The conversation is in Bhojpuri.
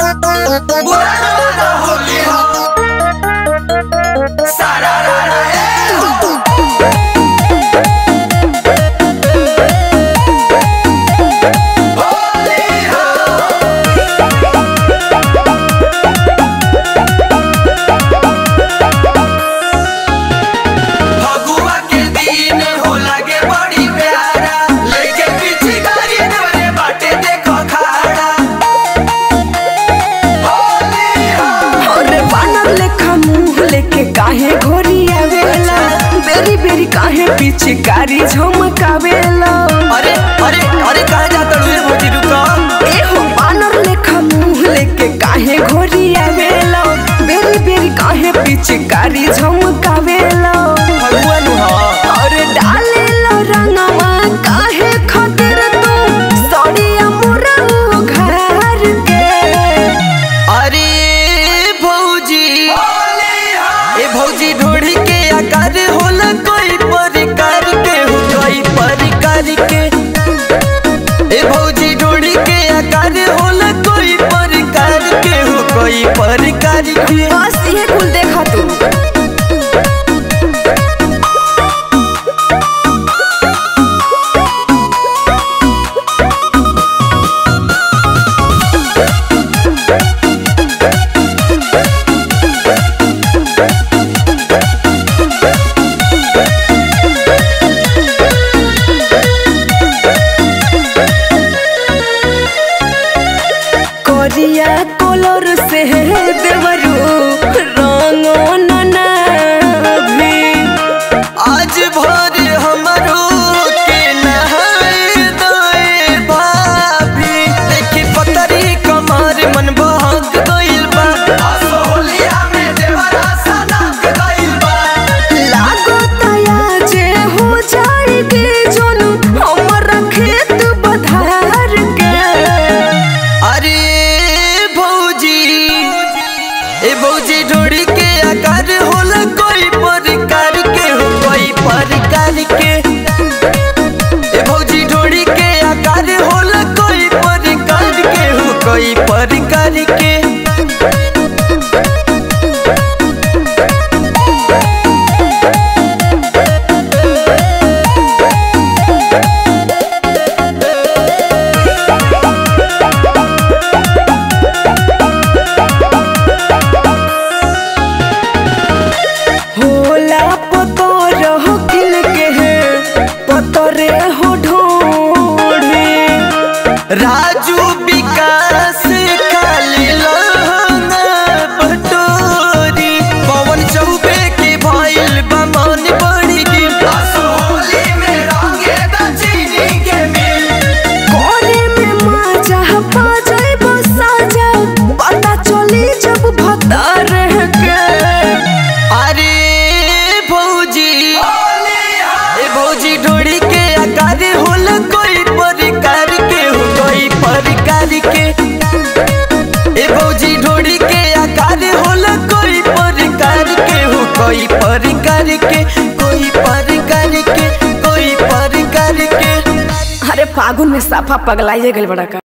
बुरा जमाना होली हो सारा रारा ए हो होली हो फगुआ के दिन हो लगे बड़ी प्यारा लेके पीछे गाड़ी देवरे बाटे देखो खाड़ा होली हो अरे बानर लेखा मुंह लेके काहे घोरी आवेला बेरी बेरी काहे पीछे कारी झमकावेला अरे अरे अरे कहाँ जाता रे भोजी रुको एहो बानर लेखा मुंह लेके काहे घोरी आवेला बेरी बेरी काहे पीछे कारी झमकावेला फगुआ नु हो अरे डालेला रंगवा काहे खातिर तू सड़िया मोरा घर के अरे भौजी होली हो ए भौजी ढोढ़ी के आकार होला कोई प्रकार के हो कोई प्रकार के ए भौजी ढोढ़ी के आकार होला कोई प्रकार के हो कोई प्रकार के बस ये कुल देखा तू करिया कलर से देवरू रंगो ननाभी आज भोर हमरो के नहाए दोए भाभी देखी पतरी कमर मन भाग गइल बा असो होलिया में देवरा सनक गइल बा लागो तया जे हो जाएगी जोन हमर खेत बधार के अरे भौजी ए भौजी ढोड़ी के आकार होला कोई प्रकार के हो कोई प्रकार के ए भौजी ढोड़ी के आकार होला कोई प्रकार के हो कोई प्रकार के होला पतर हो किल के है पतरे हो ढोढ़े राजू विकास खाली लहंगा बटोरी पवन चौबे के भइल बा मन बड़ी गिर असो होली में रंगे द चीनी के मिल कोरे में मजा पा जाइबो साजा पता चली जब भतर के अरे भौजी होली हो ए भौजी ढोड़ी के आकार होला कोई प्रकार के हो कोई प्रकार के ए भौजी ढोड़ी के आकार होला कोई प्रकार के हो कोई प्रकार के कोई प्रकार के कोई प्रकार के अरे फागुन में साफा पगलाइए गल बड़ा का